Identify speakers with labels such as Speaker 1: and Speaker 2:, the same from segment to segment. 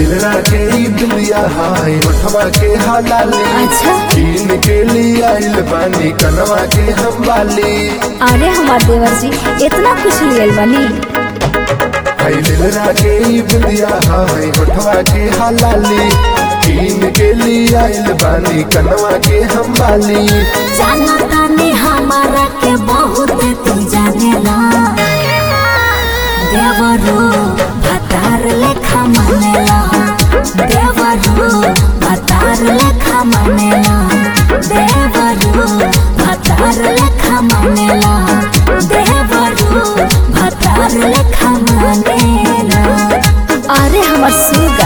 Speaker 1: दिलरा के ई बिंदिया हाय उठवा के हलाली
Speaker 2: अच्छा।
Speaker 1: कीन के लिए आइल बानी कनवा के हम वाली
Speaker 2: अरे हमार देवर जी इतना कुछ लियल बनी
Speaker 1: हाय दिलरा के ई बिंदिया हाय उठवा के हलाली कीन के लिए आइल बानी कनवा के हम वाली
Speaker 3: जाना तानी हमारा के बहुत तू जानेला देवरो भतार लेखा मानेला देवरो भतार लेखा मानेला देवरो भतार लेखा मानेला देवरो भतार लेखा मानेला
Speaker 2: अरे हमार सुगा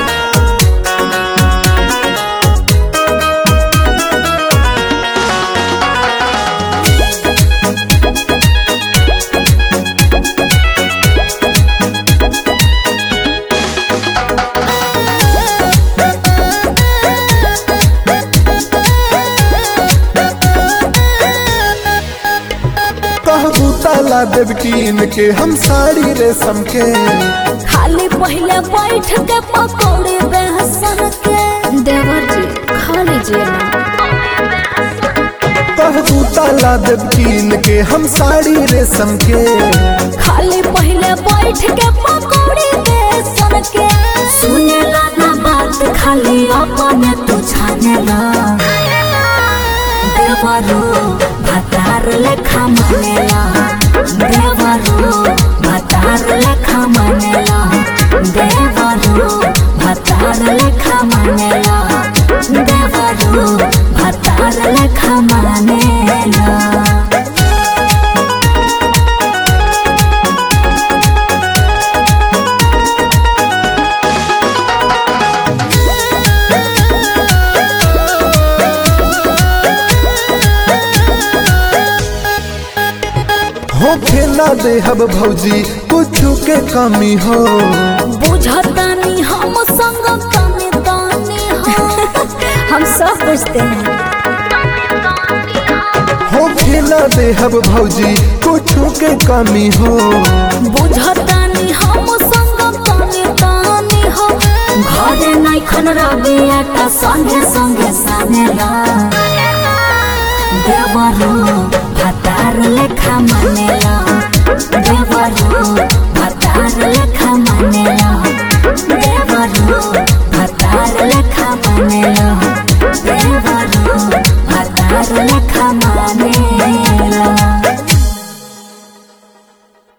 Speaker 1: कहबू ताला देव कीन के हम साड़ी रेशम के
Speaker 3: खाली पहले बैठ के पकौड़े बेहसन के
Speaker 2: देवर जी खा लीजिए ना
Speaker 1: कहबू ताला देव कीन के हम साड़ी रेशम के
Speaker 3: खाली पहले बैठ के पकौड़ी बेसन के सुनेला ना बात खाली अपने तू छानेला देवरो भतार लेखा मानेला देवरो भतार लेखा मानेला देवरो भतार लेखा मानेला देवरो भतार लेखा मानेला
Speaker 1: हो खेला देहब भौजी कुछ के कमी हो
Speaker 3: बुझतानी हम संग कमे तानी हो
Speaker 2: हम सब बुझते हैं
Speaker 1: हो खेला देहब भौजी कुछ के कमी हो
Speaker 3: बुझतानी हम संग कमे तानी हो घरे नहीं खन रबे आटा संगे संगे सानेला देवरो भतार लेखा मानेला देवरो भतार लेखा मानेला देवरो भतार लेखा मानेला देवरो भतार लेखा मानेला